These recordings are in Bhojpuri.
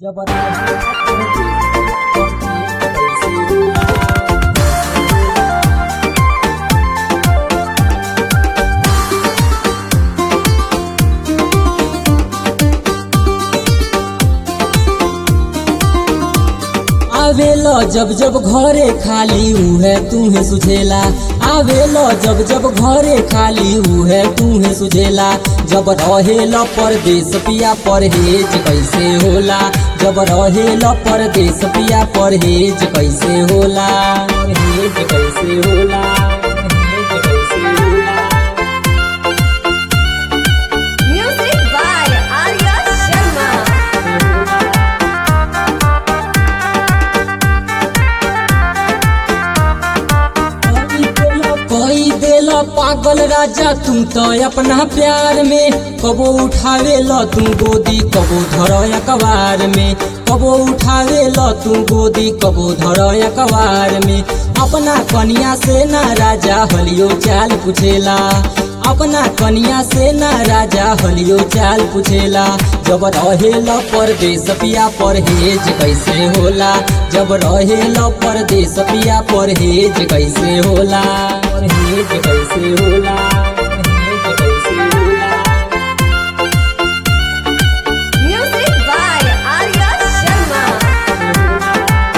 आवेलो जब जब घरे खाली उहे तूहे सुझेला आवेलो जब जब घरे खाली उहे तूहे सुझेला जब रहेल परदेश पिया परहेज कैसे होला जब रहेल परदेश पिया परहेज कैसे होला परहेज कैसे होला परहेज कैसे होला Music by Arya Sharma. कोई देला पागल राजा तू तो अपना प्यार में कबो उठावे ल तू गोदी कबो धर अखबार में कबो उठावे ल तू गोदी कबो धर अखबार में अपना कनिया से ना राजा हलियो चाल पूछेला अपना कनिया से ना राजा हलियो चाल पूछेला जब रहेल परदेश पिया परहेज कैसे होला जब रहेल परदेश पिया परहेज कैसे होला परहेज कैसे होला परहेज कैसे होला Music by Arya Sharma.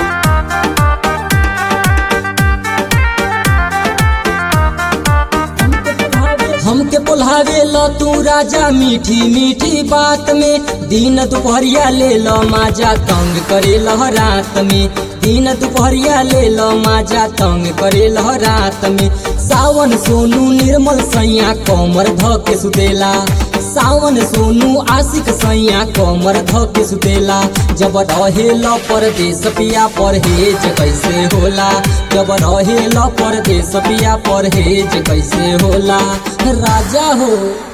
हमके बोलावे ल तू राजा मीठी मीठी बात में दिन दुपहरिया ले ल माजा तंग करे ल रात में दिन दुपहरिया ले ल माजा तंग करे ल रात में सावन सोनू निर्मल सैया कमर ध के सुतेला सावन सोनू आशिक सैया कमर ध के सुतेला जब रहेल परदेश पिया परहेज कैसे होला जब रहेल परदेश पिया परहेज कैसे होला राजा हो